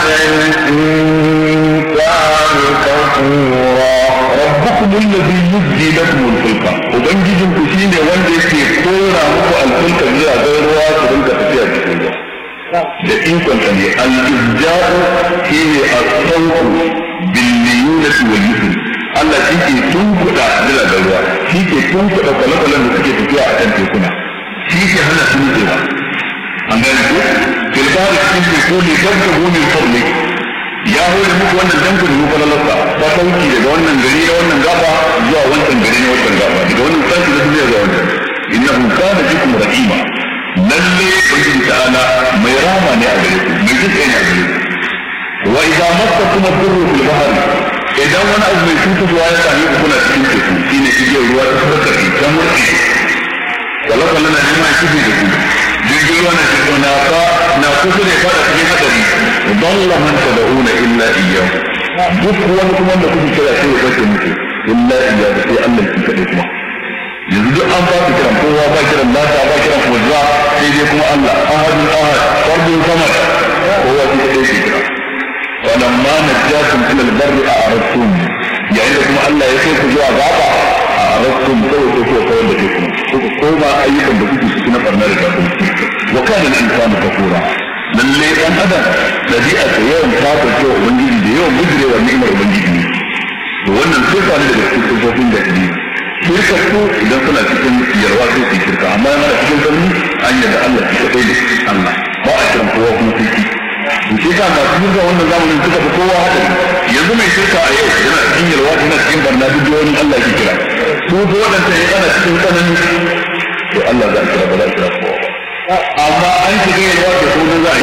الإنسان كفورا rabbukum alladhi yuzji lakum al-fulka ubangijin ku shine wanda yake kora muku al-fulka zuwa ga ruwa su rinka tafiya cikin ruwa da ikon sa ne al-izja'u shine as-sawtu bil liyunati wal yusr Allah shi ke tunkuɗa jiragen ruwa shi ke tunkuɗa kwale-kwalen da suke tafiya a kan tekuna shi ke hana su nutsewa an gane ko filbari cikin teku ne dabta gomin fadlik ya hore muku wannan danku da muku lalata ta sauki daga wannan gari na wannan gaba zuwa wancan gari na wancan gaba daga wannan sashi na duniya zuwa wancan innahu kana bikum rahima lalle ubangiji ta'ala mai rama ne a gare ku mai jin ne a gare ku wa idza massakum ad-durru fil bahri idan wani abu mai cutarwa ya same ku kuna cikin teku shine igiyar ruwa ta farka ta murƙe kwale-kwale na neman kifi da ku jirgin ruwa na cikin na fa na kusa ne fara cikin hadari dalla man tad'una illa iyyahu duk wani kuma da kuke kira sai ya bace muku illa iyyahu sai Allah ki kadai kuma yanzu duk an ba ku kiran kowa ba kiran lata ba kiran kuzza sai dai kuma Allah ahadun ahad fardun samad kowa shi kadai ke kira walamma najjatum ila albarri a'radtum yayin da kuma Allah ya kai ku zuwa gaba a'radtum kawai sai ku kawar da kai kuma koma ayyukan da kuke cikin barna da kafirci wa kana al-insanu kafura lalle dan adam dabi'a ta yawan kafirce wa ubangiji da yawan gudurewa ni'imar ubangiji ne to wannan sifa ne daga cikin sifofin da ne shirka su idan suna cikin yarwa sai su shirka amma yana cikin zanni an yadda Allah shi kadai ne Allah ba a kiran kowa kuma sai ki to shi ka masu shirka wannan zamanin suka fi kowa hadari yanzu mai shirka a yau yana cikin yarwa yana cikin barna duk da wani Allah ke kira su ko wadanda ya ana cikin tsanani to Allah za a kira ba za a kira kowa ba amma an shiga yalwa da sunan za a